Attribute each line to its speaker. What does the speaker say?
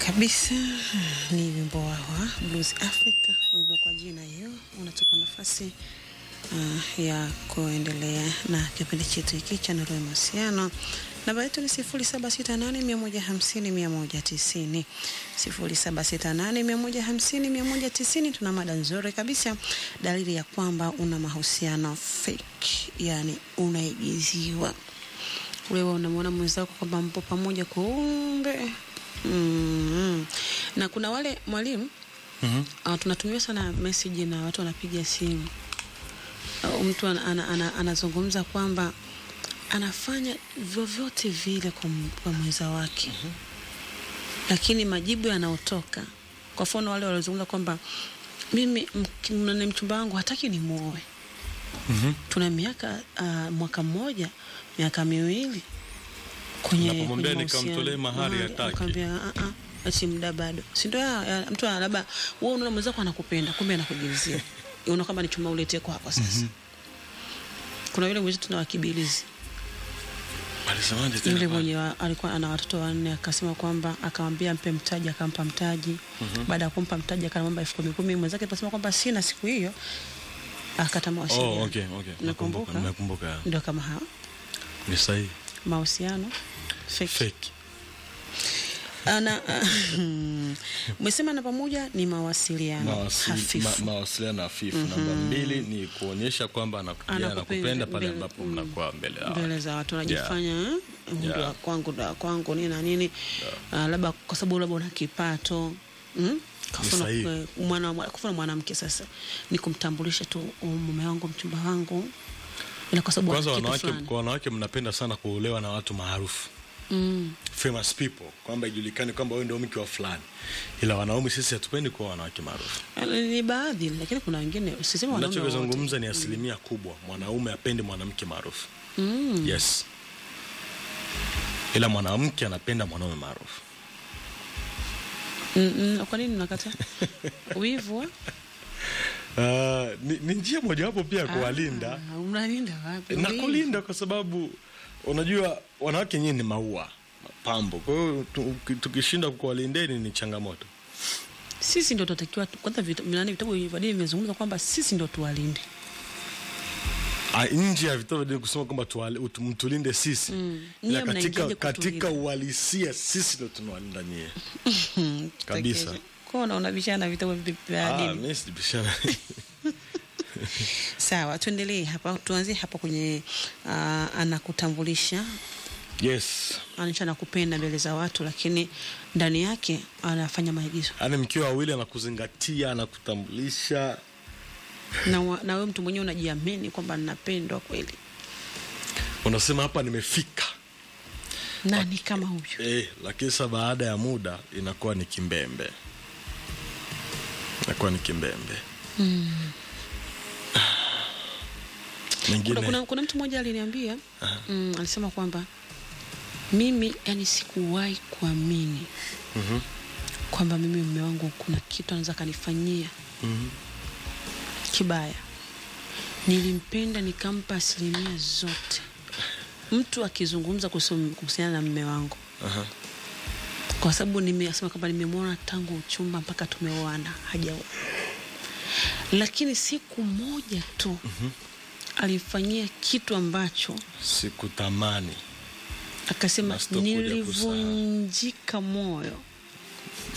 Speaker 1: kabisa ni wimbo wa Blues Africa, wimbo kwa jina hiyo unatupa nafasi uh, ya kuendelea na kipindi chetu hiki cha Nuru ya Mahusiano. Namba yetu ni sifuri saba sita nane mia moja hamsini mia moja tisini sifuri saba sita nane mia moja hamsini mia moja tisini. Tuna mada nzuri kabisa, dalili ya kwamba una mahusiano fake, yani unaigiziwa. Wewe unamwona mwenzako kwamba mpo pamoja, kumbe mm. na kuna wale mwalimu
Speaker 2: Mhm.
Speaker 1: uh, tunatumia sana message na watu wanapiga simu uh, mtu ana, ana, ana, anazungumza kwamba anafanya vyovyote vile kwa, m- kwa mwenza wake lakini majibu yanayotoka kwa mfano wale waliozungumza kwamba mimi mk- nani mchumba wangu hataki ni muoe
Speaker 2: Mhm.
Speaker 1: tuna miaka uh, mwaka mmoja miaka miwili kwenye
Speaker 2: Napomwambia
Speaker 1: kwenye
Speaker 2: nikamtolee
Speaker 1: mahusiano.
Speaker 2: mahari
Speaker 1: Mahari,
Speaker 2: hataki.
Speaker 1: akamwambia, "Ah, ah, ati muda bado si ndio ya- ya- mtu ana- labda wewe unaona mwenzako anakupenda kumbe anakugeuzia unaona kwamba ni chuma uletee kwako sasa kuna yule mwenzetu tuna wakibilizi
Speaker 2: Alisemaje tena
Speaker 1: yule
Speaker 2: pale?
Speaker 1: mwenye wa, alikuwa ana watoto wanne akasema kwamba akamwambia mpe mtaji akampa mtaji baada ya kumpa mtaji akamwomba elfu kumi kumi mwenzake aliposema kwamba sina siku hiyo akata mawasiliano
Speaker 2: Oh, okay, okay.
Speaker 1: Unakumbuka?
Speaker 2: Nakumbuka, nakumbuka.
Speaker 1: ndio kama hao
Speaker 2: Ni sahihi.
Speaker 1: mahusiano fake.
Speaker 2: Fake.
Speaker 1: ana umesema namba moja ni mawasiliano
Speaker 2: Mawasi-
Speaker 1: hafifu
Speaker 2: ma- mawasiliano hafifu. Namba mbili ni kuonyesha kwamba anakuja
Speaker 1: Anakupenda
Speaker 2: anakupenda pale
Speaker 1: mbele-
Speaker 2: ambapo
Speaker 1: mm.
Speaker 2: mnakuwa mbele yao.
Speaker 1: mbele za watu unajifanya yeah. ndo
Speaker 2: Yeah.
Speaker 1: wa kwangu ndo wa kwangu nini na nini Ah, labda kwa sababu labda una kipato mm? Kwa
Speaker 2: Ni
Speaker 1: mfano,
Speaker 2: sahihi.
Speaker 1: eh, mwana- kwa mfano mwanamke sasa ni kumtambulisha tu "Oh, mume wangu mchumba wangu ila kwa sababu
Speaker 2: Kwanza
Speaker 1: ana kitu
Speaker 2: wanawake,
Speaker 1: fulani.
Speaker 2: kwa wanawake mnapenda sana kuolewa na watu maarufu
Speaker 1: mm.
Speaker 2: famous people, kwamba ijulikane kwamba wewe ndio mke wa fulani, ila wanaume sisi hatupendi kuwa wanawake maarufu.
Speaker 1: ni baadhi lakini kuna wengine sisema wanaume wote.
Speaker 2: Nachozungumza ni asilimia kubwa, mwanaume apende mwanamke maarufu
Speaker 1: mm.
Speaker 2: yes, ila mwanamke anapenda mwanaume maarufu.
Speaker 1: Mm, mm, kwa nini unakata wivu ah?
Speaker 2: Uh, ni, ni njia mojawapo pia ya kuwalinda
Speaker 1: Ah, unalinda wapi
Speaker 2: na
Speaker 1: Wivu.
Speaker 2: kulinda, kwa sababu unajua wanawake wenyewe ni maua mapambo. Kwa hiyo tu- tukishinda kuwalindeni ni changamoto.
Speaker 1: sisi ndo tunatakiwa tu- kwanza vita- nani vitabu vya dini vimezungumza kwamba sisi ndo tuwalinde
Speaker 2: Ah, nje ya vitabu vya dini kusema kwamba tuwale- utu- mtulinde sisi
Speaker 1: Mm.
Speaker 2: ila
Speaker 1: Nyie
Speaker 2: katika,
Speaker 1: mnaingiaje
Speaker 2: katika
Speaker 1: kutulinda?
Speaker 2: uhalisia sisi ndo tunawalinda nyie. Kabisa.
Speaker 1: kwa unaona vishana vitabu vi- vya
Speaker 2: Ah,
Speaker 1: dini
Speaker 2: mimi sijibishana.
Speaker 1: sawa tuendelee hapa tuanzie hapa kwenye uh, anakutambulisha
Speaker 2: yes,
Speaker 1: anaisha anakupenda mbele za watu lakini ndani yake anafanya maigizo
Speaker 2: yaani mkiwa wawili anakuzingatia, anakutambulisha
Speaker 1: na, wa- na wewe mtu mwenyewe unajiamini kwamba ninapendwa kweli
Speaker 2: unasema hapa nimefika
Speaker 1: nani kama huyu
Speaker 2: eh, lakini sasa baada ya muda inakuwa ni kimbembe, inakuwa ni kimbembe mengine
Speaker 1: kuna, kuna, kuna mtu mmoja aliniambia mm, alisema kwamba mimi yani sikuwahi kuamini
Speaker 2: Mhm.
Speaker 1: kwamba mimi mume wangu kuna kitu anaweza kanifanyia
Speaker 2: Mhm.
Speaker 1: kibaya nilimpenda nikampa asilimia zote mtu akizungumza kuhusu- kuhusiana na mme wangu
Speaker 2: Aha.
Speaker 1: kwa sababu nimesema kwamba nimemwona tangu uchumba mpaka tumeoana hajaoa lakini siku moja tu alifanyia kitu ambacho
Speaker 2: sikutamani
Speaker 1: akasema
Speaker 2: Na sitokuja
Speaker 1: nilivunjika moyo